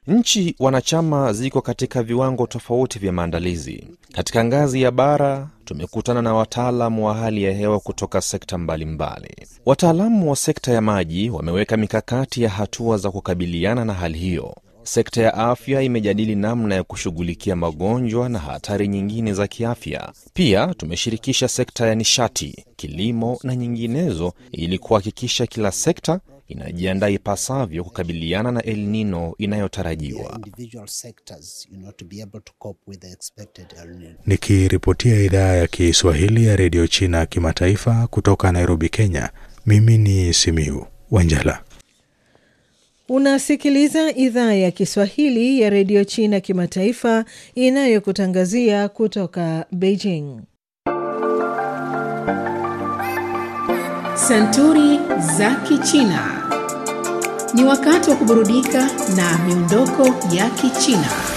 Nchi wanachama ziko katika viwango tofauti vya maandalizi. Katika ngazi ya bara, tumekutana na wataalamu wa hali ya hewa kutoka sekta mbalimbali. Wataalamu wa sekta ya maji wameweka mikakati ya hatua za kukabiliana na hali hiyo. Sekta ya afya imejadili namna ya kushughulikia magonjwa na hatari nyingine za kiafya. Pia tumeshirikisha sekta ya nishati, kilimo na nyinginezo ili kuhakikisha kila sekta inajiandaa ipasavyo kukabiliana na El Nino inayotarajiwa. Nikiripotia idhaa ya Kiswahili ya redio China kimataifa kutoka Nairobi, Kenya, mimi ni Simiu Wanjala. Unasikiliza idhaa ya Kiswahili ya redio China kimataifa inayokutangazia kutoka Beijing. Santuri za Kichina. Ni wakati wa kuburudika na miondoko ya Kichina.